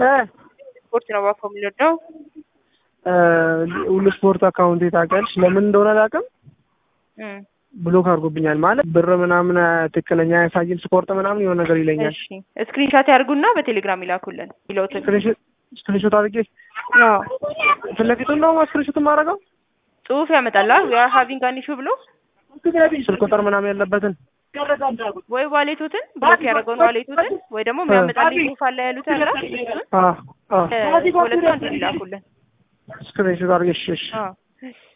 ስፖርት ነው እባክዎ የምንወደው። ሁሉ ስፖርት አካውንት ታውቂያለሽ? ለምን እንደሆነ አላውቅም እም፣ ብሎክ አድርጎብኛል። ማለት ብር ምናምን ትክክለኛ ያሳይም ስፖርት ምናምን የሆነ ነገር ይለኛል። እሺ ስክሪንሻት ያርጉና በቴሌግራም ይላኩልን ይለውትን። ስክሪንሾት አድርጌ አዎ ፊት ለፊቱን ነው ስክሪንሾት የማደርገው ጽሁፍ ያመጣላ ዊ አር ሃቪንግ አን ኢሹ ብሎ ስልክ ቁጥር ምናምን ያለበትን ወይ ዋሌቶትን ብሎክ ያደረገውን ዋሌቶትን ወይ ደግሞ የሚያመጣልኝ ጽሁፍ አለ ያሉት ነገር እሱን አ አ ሁለቱ አንድ ይላኩልን። ስክሪንሾት አድርጌ እሺ እሺ አዎ